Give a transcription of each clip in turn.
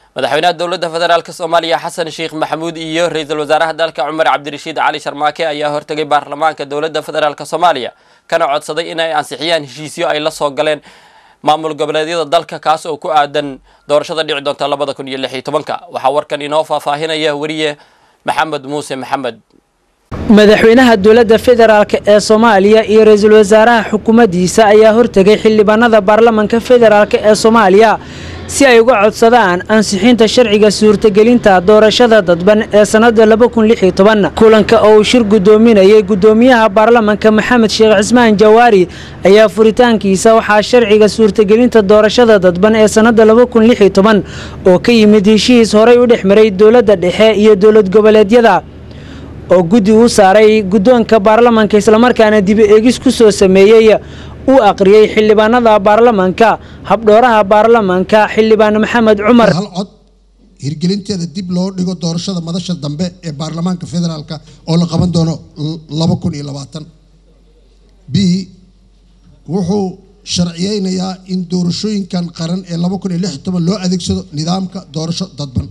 madaxweynaha dowladda federaalk soomaaliya xasan sheekh maxamuud iyo ra-iisul wasaaraha dalka cumar cabdirashiid cali sharmaake ayaa hortegay baarlamaanka dowladda federaalk soomaaliya kana codsaday inay ansixiyaan heshiisyo ay la soo galeen maamul goboleedyada dalka kaas oo ku aadan doorashada dhici doonta labada kun iyo lix iyo tobanka waxaa warkan inoo faahfaahinaya weriye maxamed muuse maxamed madaxweynaha dowladda federaalk ee soomaaliya iyo ra-iisul wasaaraha xukuumaddiisa ayaa hortegay xildhibaanada baarlamanka federaalk ee soomaaliya si ay uga codsadaan ansixinta sharciga suurtagelinta doorashada dadban ee sannada kulanka oo uu shir guddoominayay guddoomiyaha baarlamanka maxamed sheekh cismaan jawaari ayaa furitaankiisa waxaa sharciga suurtagelinta doorashada dadban ee sannada oo ka yimid heshiis horay u dhex maray dowladda dhexe iyo dowlad goboleedyada oo guddi u saaray guddoonka baarlamanka islamarkaana dibi eegis ku soo sameeyey uu aqriyey xildhibaanada baarlamanka habdhooraha baarlamanka xildhibaan maxamed cumar hal cod hirgelinteeda dib loo dhigo doorashada madasha dambe ee baarlamaanka federaalk oo la qaban doono laba kun iyo labaatan b wuxuu sharciyeynayaa in doorashooyinkan qaran ee laba kun iyo lix iyo toban loo adeegsado nidaamka doorasho dadban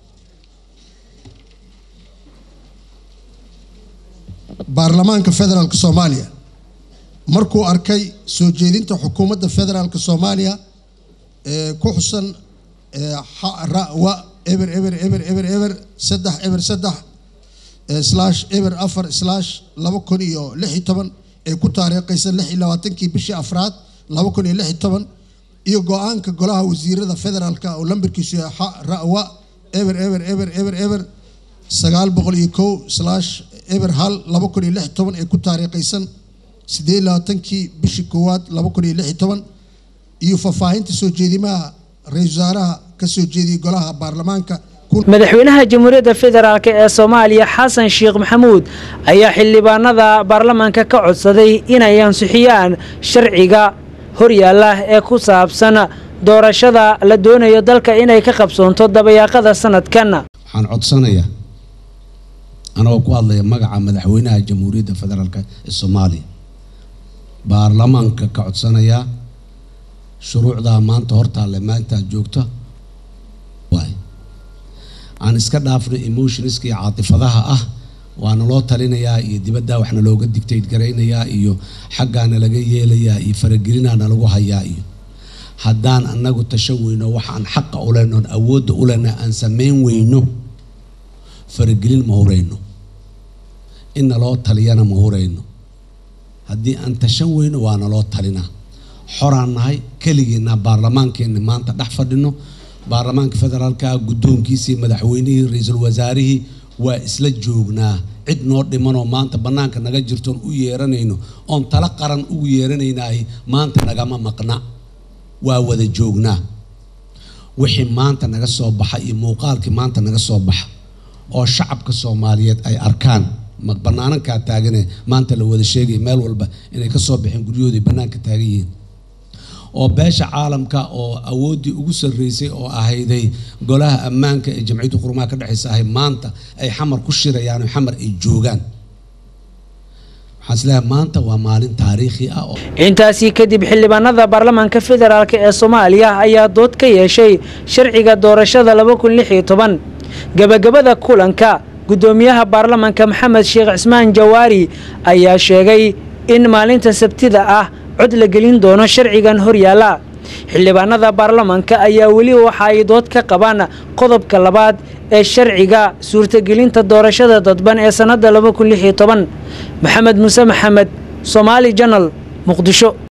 baarlamaanka federaalk soomaaliya markuu arkay soo jeedinta xukuumadda federaalk soomaaliya ee ku xusan rawa eber eber eber eber eber saddex eber saddex slash eber afar slash laba kun iyo lix iyo toban ee ku taariikhaysa lix iyo labaatankii bishii afraad laba kun iyo lix iyo toban iyo go-aanka golaha wasiirada federaalka oo lambarkiisu yahay rawa eber eber eber eber eber sagaal boqol iyo kow slash eber hal laba kun iyo lix iyo toban ee ku taariikhaysan siddeed iyo labaatankii bishii koowaad laba kun iyo lix iyo toban iyo faahfaahinta soo jeedimaha ra-iisul wasaaraha ka soo jeediyey golaha baarlamaanka madaxweynaha jamhuuriyadda federaalk ee soomaaliya xasan sheekh maxamuud ayaa xildhibaanada baarlamanka ka codsaday inay ansixiyaan sharciga horyaalla ee ku saabsan doorashada la doonayo dalka inay ka qabsoonto dabayaaqada sanadkan waxaan codsanayaa anagoo ku hadlaya magaca madaxweynaha jamhuuriyadda federaalk ee soomaaliya baarlamaanka ka codsanayaa shuruucdaa maanta hortaalle maantaad joogta waay aan iska dhaafno emotionska iyo caatifadaha ah waana loo talinayaa iyo dibaddaa waxna looga digtayd garaynayaa iyo xaggaana laga yeelayaa iyo faragelinaana lagu hayaa iyo haddaan annagu tashan weyno waxaan xaqa u lehno oon awoodda u lehna aan samayn weyno faragelin ma hurayno inna loo taliyana ma hurayno haddii aan tashan weyno waana loo talinaa xoraan nahay keligiina baarlamaankeenna maanta dhex fadhino baarlamaanka federaalka guddoonkiisii madaxweynihii ra-iisul wasaarihii waa isla joognaa cid noo dhimanoo maanta bannaanka naga jirtoon u yeeranayno oon tala qaran ugu yeeranaynaah maanta nagama maqna waa wada joognaa wixii maanta naga soo baxa iyo muuqaalkii maanta naga soo baxa oo shacabka soomaaliyeed ay arkaan banaanankaa taagane maanta la wada sheegaya meel walba inay ka soo baxeen guryahoodii bannaanka taagan yihiin oo beesha caalamka oo awooddii ugu sarreysay oo ahayday golaha ammaanka ee jamciyadda qurumaha ka dhexaysa ahay maanta ay xamar ku shirayaan oo xamar ay joogaan waxaan isleeyahay maanta waa maalin taariikhi ah oo intaasii kadib xildhibaanada baarlamaanka federaalk ee soomaaliya ayaa dood ka yeeshay sharciga doorashada gabagabada kulanka guddoomiyaha baarlamanka maxamed sheekh cismaan jawaari ayaa sheegay in maalinta sabtida ah cod la gelin doono sharcigan horyaala xildhibaanada baarlamanka ayaa weli waxa ay dood ka qabaan qodobka labaad ee sharciga suurtagelinta doorashada dadban ee sannada maxamed muuse maxamed somaali janal muqdisho